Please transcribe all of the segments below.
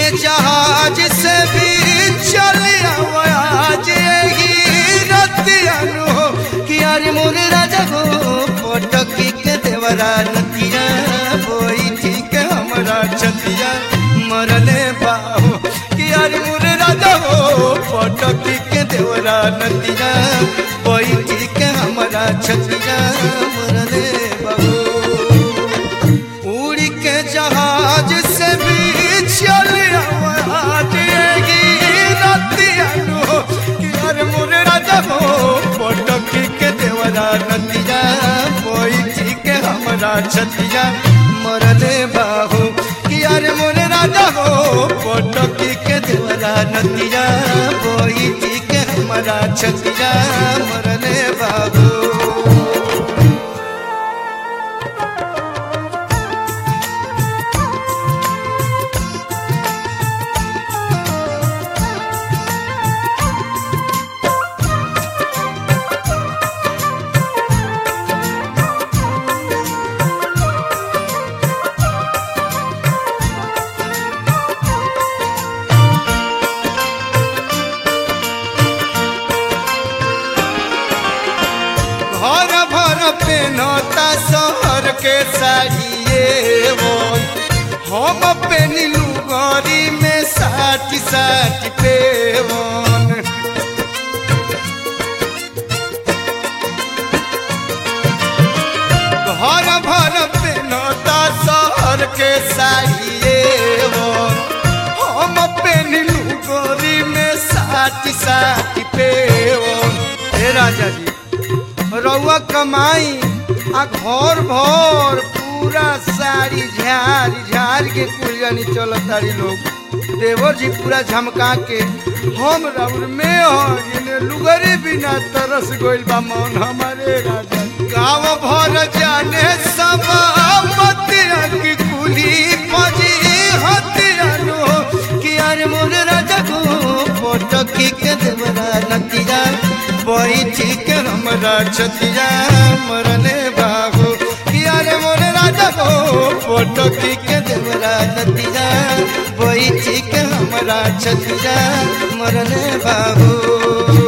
जहाज से भी चल आज ही रतियानु हो कि यार मोर राजा हो पटकी के देवरा नतिया बोई ठीक हमरा छतिया मरले बाहो कि यार मोर राजा हो पटकी के देवरा नतिया बोई ठीक हमरा छतिया मरले बाहो उड़ के जहाज से भी चल आवाजेगी रतियानु हो कि यार मोर राजा हो पटकी के देवरा नतिया बोई ठीक हमरा छतिया मरले बाहू कि यार मोर राजा हो पटकी के देवरा नतिया बोई ठीक हमरा छतिया मरले बाबू घर भर पेनता शहर के साड़िए वो हम पेनिलू गरी में साठ साठ पेवन घर भर पेनता शहर के साड़िए वो हम पेनिलू गरी में साठ साठ पेवन हे राजा जी रउआ कमाई आ घर भर पूरा साड़ी झाड़ झाड़ के कुल जानी चलत तारी लोग देवर जी पूरा झमका के हम राउर में हो जिन्हें लुगरी बिना तरस गइल बा मन हमारे राजा गाँव भर जाने सब बतिया की कुली फजी हतिया लो कि यार मोर राजा को पटकी के देवरा नतिया बैठी के हमरा छतिया मरने बाबू यार मोर राजा को पटकी के देवरा नतिया बैठी के हमरा छतिया मरने बाबू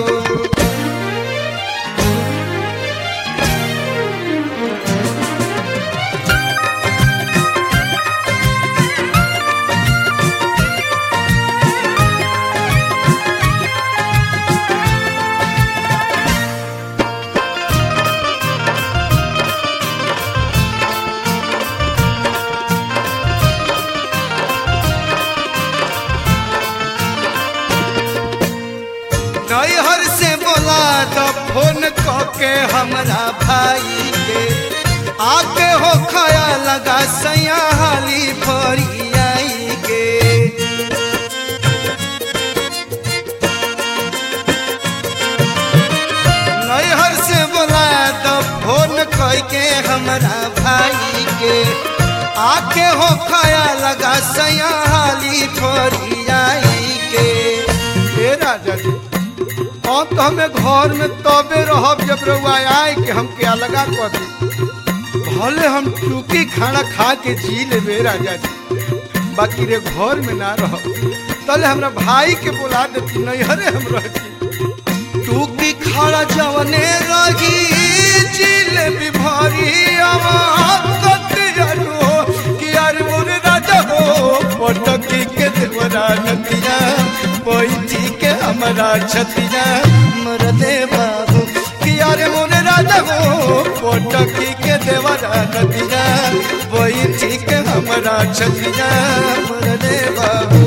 नैहर से बोला तो फोन के हमरा भाई के आके हो खया लगा सैया हाली भरी आई के नैहर से बोला तो फोन के हमरा भाई के आके हो खया लगा सैया हाली भरी आई के हे राजा जी हम तो हमें घर में तबे रहब जब रउआ आए कि हम क्या लगा कर दी भले हम टूकी खाना खा के जी लेबे राजा जी बाकी रे घर में ना रह तले हमरा भाई के बुला देती नैहरे हम रहती टूकी खाना जवने रही जिलेबी भरी कि यार मोरे राजा हो पटकी के देवरा नतिया बैठी के हमारा छतिया मरदे बाबू कि यार मोरे राजा हो पटकी के देवरा नतिया बैठी के हमारा छतिया मरदे बाबू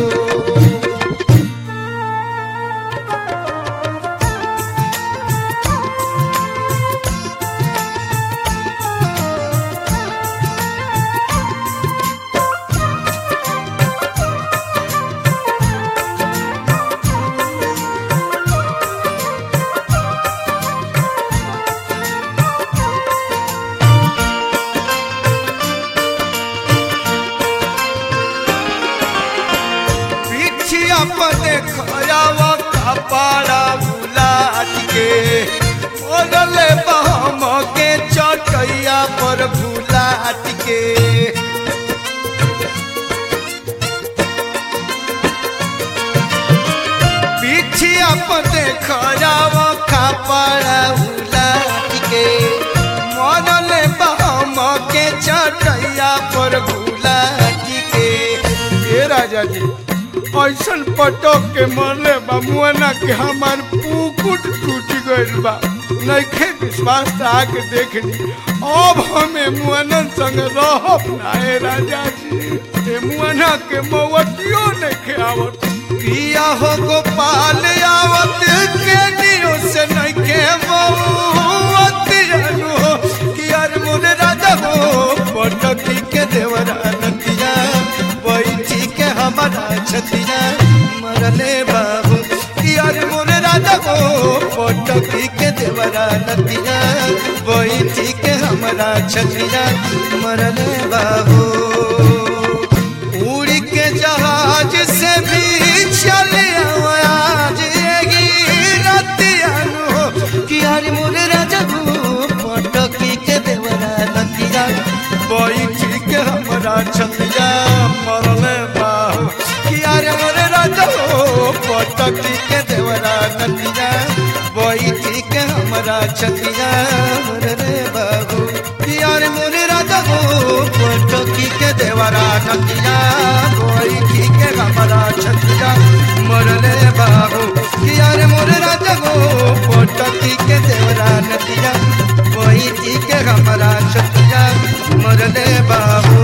पिछिया पर देखयावा कपाड़ा बुलाट के ओगले बहम के चटैया पर भुलाट के देख जाव खापड़ा उलाट के मरले बहम के चटैया पर गुलाट के ए राजा जी ऐसन पटक के मरले बा मुआना के हमार पुकुट टूट गइल बा नइखे विश्वास त आके देख ली अब हमें मुआनन संग रहब ना ए राजा जी ए मुआना के मवतियो नइखे आवत पिया हो गोपाल आवत के दियो से नइखे मौत जानू हो कि यार मोरे राजा हो पटकी के देवरा नतिया बैठी के हमारा छतिया मरले बाबू कि यार मोरे राजा हो पटकी के देवरा नतिया बैठी के हमारा छतिया मरले बाबू उड़ के जहाज से भी चले आज एगी रतिया नु कि यार मोरे राजा हो पटकी के देवरा नतिया बैठी के हमारा छतिया मरले बाबू कि यार मोरे राजा हो पटकी के देवरा नतिया बैठी के हमारा छतिया मरले बाबू कि यार मोरे राजा हो पटकी के देवरा नतिया बैठी के हमारा छतिया मरले बाबू कि यार मोरे राजा हो पटकी के देवरा नतिया बैठी के हमारा छतिया मरले बाबू